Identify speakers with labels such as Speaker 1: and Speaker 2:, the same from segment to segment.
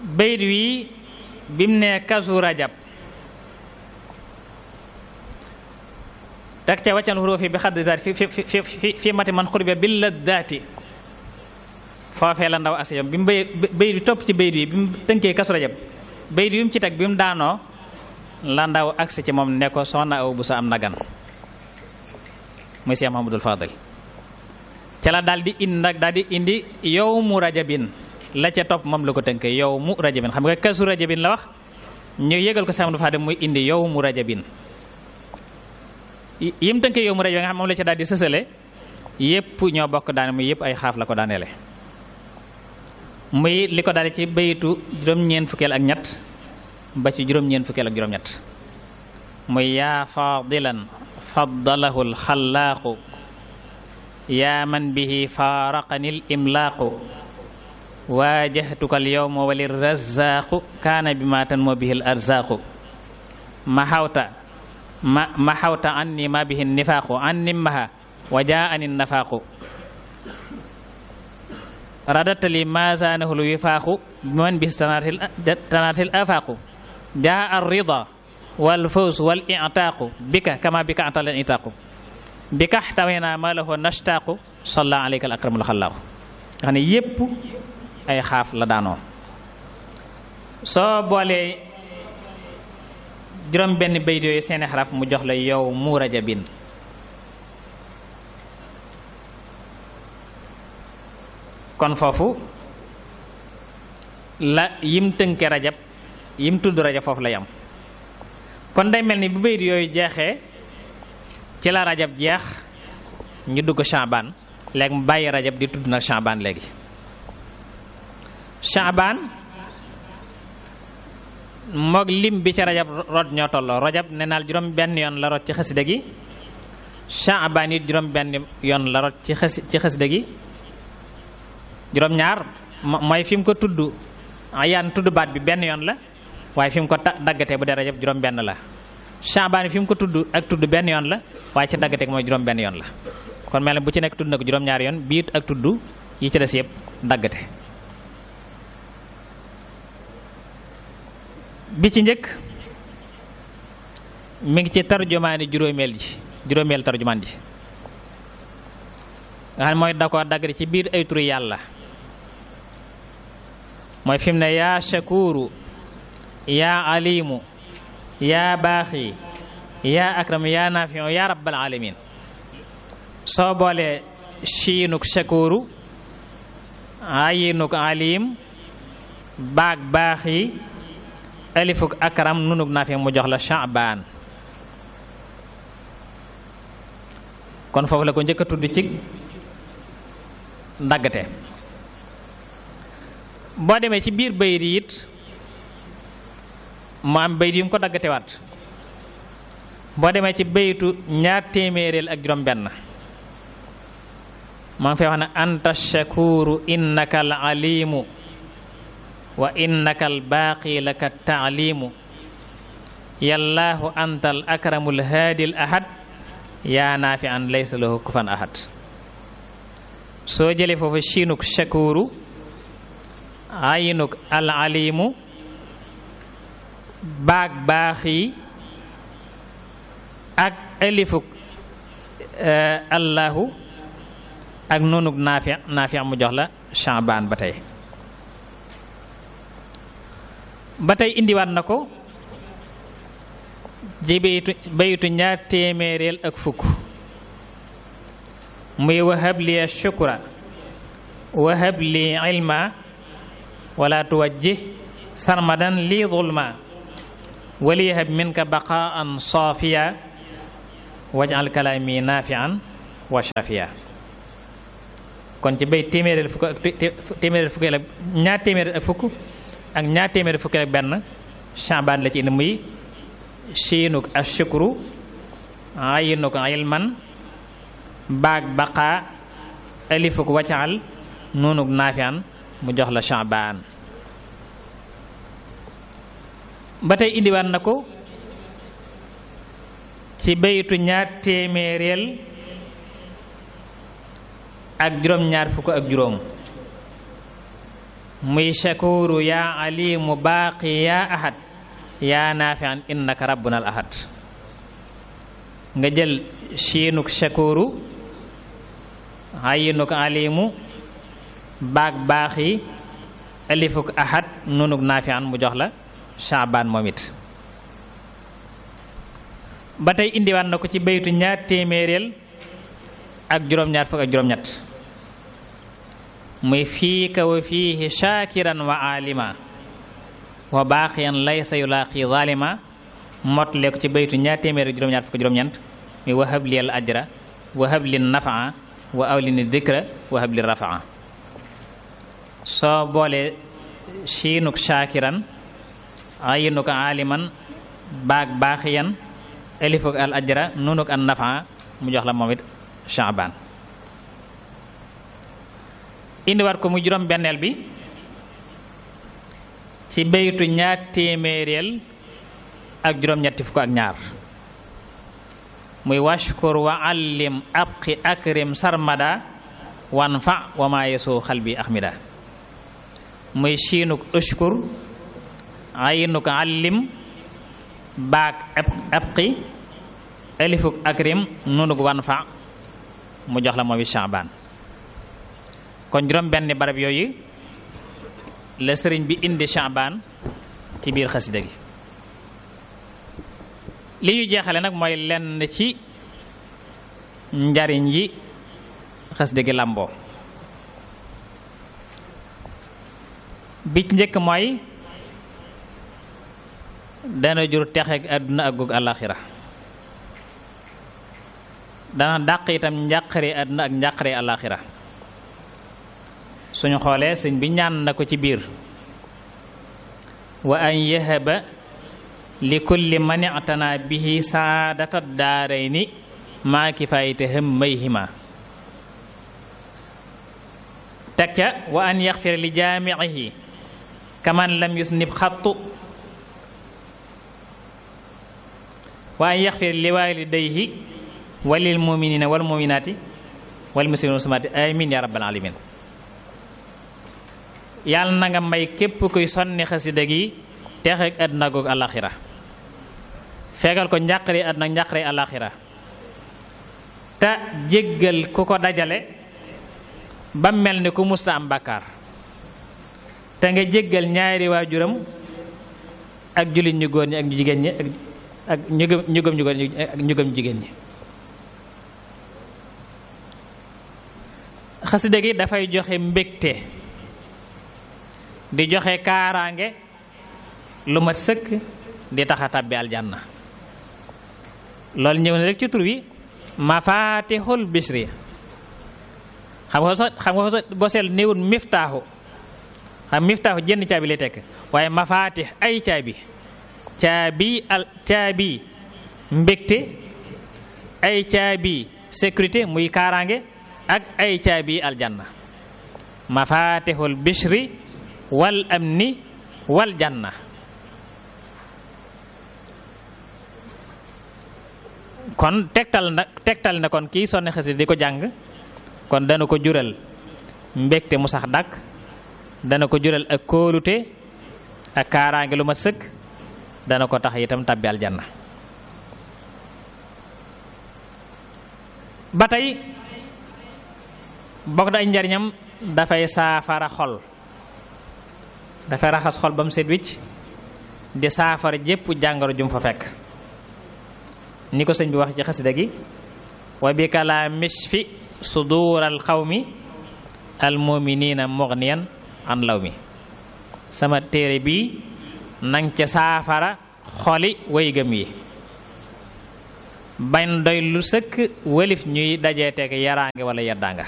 Speaker 1: bayit wi bim ne kasu rajab tak ca waccan xuruufi bi xadd daati fi fi fi fi mati man xurbe bi la daati foofee la ndaw asiyam bi mu bay bayit bi topp ci bayit wi bi mu tënkee kasu rajab bayit wi mu ci teg bi mu daanoo la ndaw agsi ci moom ne ko soxna aw bu sa am nagan muy Cheikh Mahamadul Fadil ca la daal di indi nag daal di indi yow mu rajabin la ca topp moom la ko tënkee yow mu rajabin xam nga kasu rajabin la wax ñu yëgal ko Cheikh Mahamadul Fadil muy indi yow mu rajabin yim tënkee yow mu rajabin nga xam moom la ca daal di sësale yépp ñoo bokk daane muy yépp ay xaaf la ko daaneele muy li ko daal ci bayitu juróom-ñeent fukkeel ak ñett ba ci juróom-ñeent fukkeel ak juróom-ñett muy yaa fadilan faddalahu alxalaaqu yaa man bihi faaraqani l imlaaqu waajahtuka alyawma wali razaqu kaana bi ma tanmo bihi l arzaaqu ma xawta ma ma xawta anni ma bihi nifaaqu anni maha wa jaani nafaaqu radatali ma zaanahu l wifaaqu biman bis tanaatil afaaqu jaa arrida wal fawz wal i'taaqu bika kama bika atal i'taaqu bika xtawena ma lahu nashtaqu salla alayka al akramul xallaaqu nga xam ne yépp ay xaaf la daanoo soo boolee juróom benn bayt yooyu seeni xaraf mu jox la yow mu rajabin kon foofu la yim tënke rajab yim tudd rajab foofu la yam kon day mel ni bu bayit yooyu jeexee ci la rajab jeex ñu dugg Shaaban léegi mu bàyyi rajab di tudd nag Shaaban léegi Shaaban moog lim bi ci rajab rot ñoo tolloo rajab nee naal juróom benn yoon la rot ci xasida gi Shaaban it juróom benn yoon la rot ci xas ci xasida gi juróom ñaar mooy fi mu ko tudd ayaan tudd baat bi benn yoon la waaye fi mu ko daggatee bu dee rajab juróom benn la Shaaban fi mu ko tudd ak tudd benn yoon la waaye ci daggatee mooy juróom benn yoon la kon mel ne bu ci nekk tudd na ko juróom ñaari yoon biit ak tudd yi ci des yëpp daggate bi ci njëkk mi ngi ci tarjumaani juróomeel ji juróomeel tarjumaan ji nga xam ne mooy da ko daggate ci biir ay turi yàlla mooy fi mu ne yaa shakuru yaa alimu yaa baaxi yaa akram yaa nafiu yaa rabbal alamin soo boolee shiinuk shakuru ayinuk alim baag baaxi alifuk akram nunuk nafi mu jox la Shaaban kon foofu la ko njëkk a tudd ci ndaggate boo demee ci biir bayit yi it mu am bayit yu mu ko daggatewaat boo demee ci bayitu ñaar téeméereel ak juróom benn maa ngi fay wax ne anta shakuru innaka al alimu wa innaka al baaqi laka taalimu yallaahu anta al akramu al haadi al ahad yaa naafi an laysa lahu kufan ahad soo jëlee foofu shiinuk shakuru ayinuk al alimu baag baaxi ak alifuk allahu ak noonuk naafi naafi mu jox la Shaaban ba tey ba tey indiwaat na ko ji bayitu bayitu ñaar téeméereel ak fukk muy wahab li shukra wahab li ilma wala tuwajjih sarmadan li zulma waliyahab minka baqaan saafiya wajal kalaami naafian wa shafiya kon ci bay téeméereel fukk ak téeméereel fukk ak ñaar téeméereel ak fukk ak ñaar téeméereel fukk ak benn Shaaban la ci indi muy shiinuk ashukru ayinuk ilman baag baqaa alifuk wacaal nuunuk naafian mu jox la Shaaban ba tey indiwaat na ko ci bayitu ñaar téeméereel ak juróom ñaar fukk ak juróom muy shakuru yaa alimu baaqi yaa ahad yaa naafian innaka rabbuna al ahad nga jël shiinuk shakuru ayinuk alimu baag baaxi alifuk ahad nunuk naafian mu jox la shaabaan moom it ba tey indiwaat na ko ci baytu ñaar téeméeréel ak juróom-ñaar fukk ak juróom-ñett muy fiika wa fiihi shaakiran wa alima wa baaqiyan laysa yulaaqi zalima motle ko ci baytu ñaar téeméer ak juróom-ñaar fukk juróom-ñeent muy wahab li al ajra wahab li nafaa wa awlini dikra wahab li rafaa soo boole shiinuk shaakiran ayinuk aliman baag baaxiyan alifuk al ajra nunuk an nafaa mu jox la moom it shaabaan indiwaat ko mu juróom benneel bi ci baytu ñaar téeméeréel ak juróom-ñetti fukk ak ñaar muy washkur wa allim abqi akrim sarmada wan fa wa maa yesu xalbi axmida muy shiinuk ushkur ayinuk allim baag abqi alifuk akrim nunuk wan fa mu jox la moom it shaabaan kon juróom benn barab yooyu la sëriñ bi indi shaabaan ci biir xasida gi li ñu jeexale nag mooy lenn ci njariñ yi xasida gi làmboo bi ci njëkk mooy dana jur texeeg àdduna ak goog àllaaxira dana dàq itam njàqare àdduna ak njàqare àllaaxira suñu xoolee sëñ bi ñaan na ko ci biir wa an yahaba li kulli man i'tana bihi saadata daarayni maa kifaayite hammayhima teg ca wa an yaxfir li jaami'ihi kaman lam yusnib xattu wa an yaxfir li waalidayhi wa lil muminina wal muminaati wal muslimina wal muslimaati amin ya rabbal alamin yàlla na nga may képp kuy sonni xasida gi teexeeg àdduna goog àlaxira fegal ko njàqare àdduna njàqare àlaxira te jéggal ku ko dajale ba mel ni ku musta am bàkkaar te nga jéggal ñaari waajuram ak jullit ñu góor ñi ak ñu jigéen ñi ak ak ñu gëm ñu gëm ñu góor ñi ak ñu gëm jigéen ñi xasida gi dafay joxe mbégte di joxe kaaraange lu mat sëkk di taxa tàbbi aljanna loolu ñëw na rek ci tur wi mafatixul bisri xam nga sax xam nga sax boo seel néewul miftaaxu xam miftaaxu jenn caabi lay tekk waaye mafatix ay caabi caabi al caabi mbégte ay caabi sécurité muy kaaraange ak ay caabi aljanna mafatixul bisri wal amni wal janna kon tegtal na tegtal na kon kii sonne xasida di ko jàng kon dana ko jural mbégte mu sax dàkk dana ko jural ak kóolute ak kaaraange lu ma sëkk dana ko tax itam tàbbi aljanna ba tey bokk na ay njariñam dafay saafara xol dafay raxas xol ba mu set wicc di saafara jépp jàngoro jum fa fekk ni ko sëñ bi wax ci xasida gi wa bi kala mishfi sudur al qawmi al muminina mughniyan an law mi sama téere bii nang ca saafara xoli way gëm yi bañ doy lu sëkk wëlif ñuy dajee teg yaraange wala yeddaanga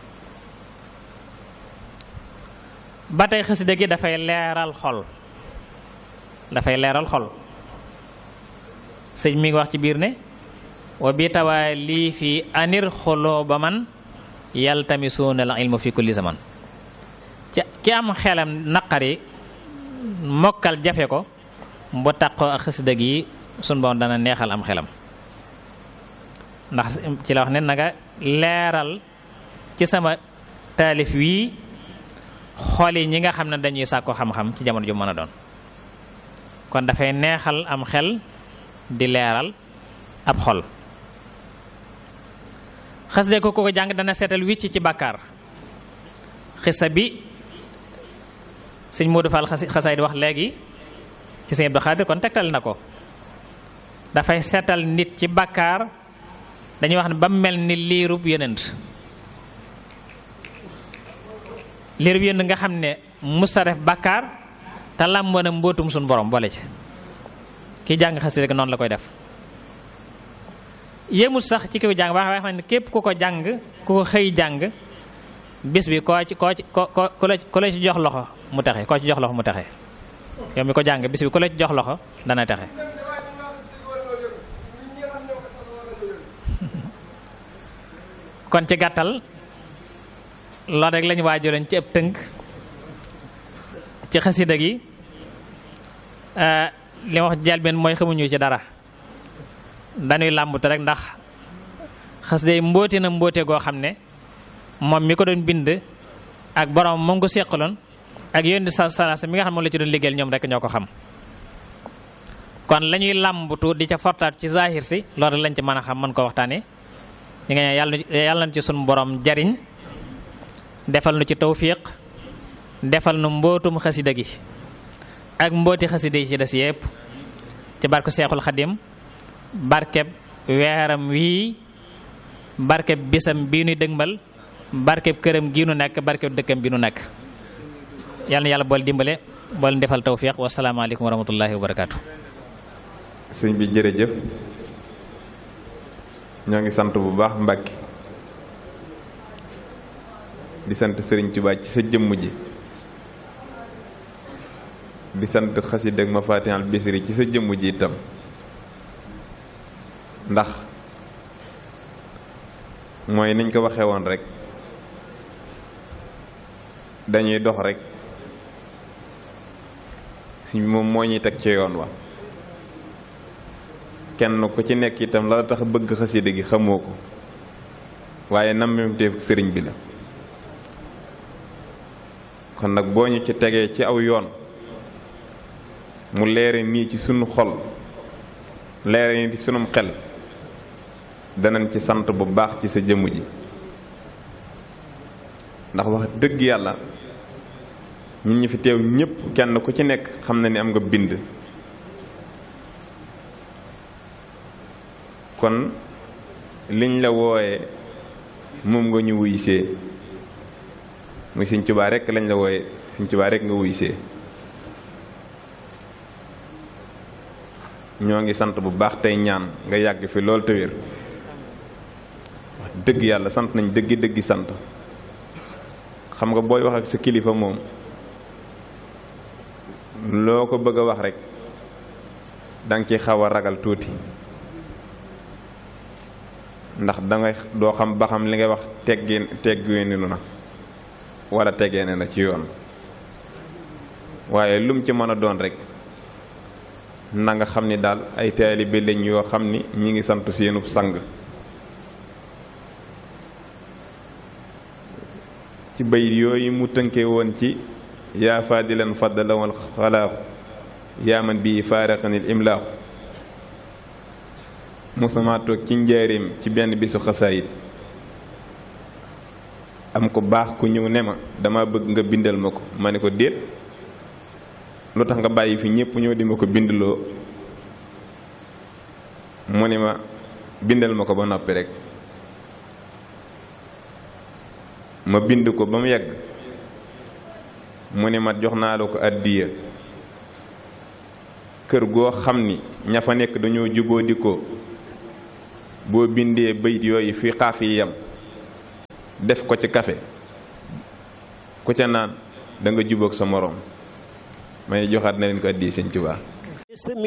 Speaker 1: ba tey xasida gi dafay leeral xol dafay leeral xol sëñ mi ngi wax ci biir ne wa bi tawaa lii fi anir xoloo ba man yaltamisuuna al ilmu fi kulli zaman ci ki am xelam naqari mokkal jafe ko bu taqoo ak xasida gi sun boom dana neexal am xelam ndax ci la wax ne nanga leeral ci sama taalif wii xool yi ñi nga xam ne dañuy sàkku xam-xam ci jamono ju mën a doon kon dafay neexal am xel di leeral ab xol xasida ko ko jàng dana seetal wicc ci bàkkaar xisa bi sëñ Modou Fall xasaay di wax léegi ci sëñ Abdou Khadir kon tegtal na ko dafay seetal nit ci bàkkaar dañuy wax ne ba mel ni liirub yonent liirub yonent nga xam ne musta def bàkkaar te làmboo na mbóotum suñu borom boole ci ki jàng xasida noonu la koy def yéemut sax ci kiw jàng wax wax ne képp ku ko jàng ku ko xëy jàng bis bi koo ci koo ci ko ko ku la ci jox loxo mu texe koo ci jox loxo mu texe yow mi ko jàng bis bi ku la ci jox loxo dana texe kon ci gàttal loolu rek lañu waajaloon ci ëpp tënk ci xasida gi li ma wax jalbeen mooy xamuñu ci dara dañuy làmbute rek ndax xasida yi mbóote na mbóote goo xam ne moom mi ko doon bind ak borom moom ko seqaloon ak yónni sa salasa mi nga xam moom la ci doon liggéeyal ñoom rek ñoo ko xam kon la ñuy làmbutu di ca fortaat ci zahir si loolu lañ ci mën a xam mën ko waxtaanee ñi nga yàlla yàlla na ci sunu borom jariñ defal nu ci tawfiq defal nu mbootum xasida gi ak mbooti xasida yi ci des yépp ci barke Seexul Xadim barkeb weeram wii barkeb bisam bii nuy dëgmal barkeb këram gii nu nekk barkeb dëkkam bi nu nekk yàlla na yàlla bool dimbale bool defal tawfiq wasalaamaaleykum wa rahmatullahi wa barakaatu.
Speaker 2: sëñ bi jërëjëf ñoo ngi sant bu baax Mbàkke di sant Sëriñ Tuubaa ci sa jëmm ji di sant xasida ak Mafatihul Bichri ci sa jëmm ji itam ndax mooy niñ ko waxee woon rek dañuy dox rek suñ moom moo ñuy teg ci yoon wa kenn ku ci nekk itam la tax bëgg xasida gi xamoo ko waaye nammemteef sëriñ bi la kon nag boo ñu ci tegee ci aw yoon mu leere nii ci sunu xol leere nii ci sunum xel danañ ci sant bu baax ci sa jëmm ji ndax wax dëgg yàlla ñun ñi fi teew ñépp kenn ku ci nekk xam na ni am nga bind kon liñ la wooye moom nga ñu wuysee muy Sëñ Tuubaa rekk lañ la wooye Sëñ Tuubaa rekk nga wuysee ñoo ngi sant bu baax tey ñaan nga yàgg fi lool te wér wax dëgg yàlla sant nañ dëggi dëggi sant xam nga booy wax ak sa kilifa moom loo ko bëgg a wax rek danga ci xaw a ragal tuuti ndax dangay doo xam ba xam li ngay wax teggee teggeenu na wala teggeene na ci yoon waaye lum ci mën a doon rek na nga xam ni daal ay taalibe lañ yoo xam ni ñi ngi sant seenu sang ci bayit yooyu mu tënke woon ci yaa faadilan faddala wal xalaaxu yaa man bii faaraqanil imlaaxu mosuma toog ci njaareem ci benn bisu xasaayit am ko baax ku ñëw ne ma dama bëgg nga bindal ma ko ma ne ko déet lu tax nga bàyyi fi ñépp ñëw di ma ko bindloo mu ne ma bindal ma ko ba noppi rek ma bind ko ba mu yegg mu ne ma jox naa la ko àddiya kër goo xam ni ña fa nekk dañoo juboo di ko boo bindee bayit yooyu fi xaaf yi yem def ko ci kafe ku ca naan da nga jubóog sa moroom may joxaat na leen ko àddiya Sëñ Tuubaa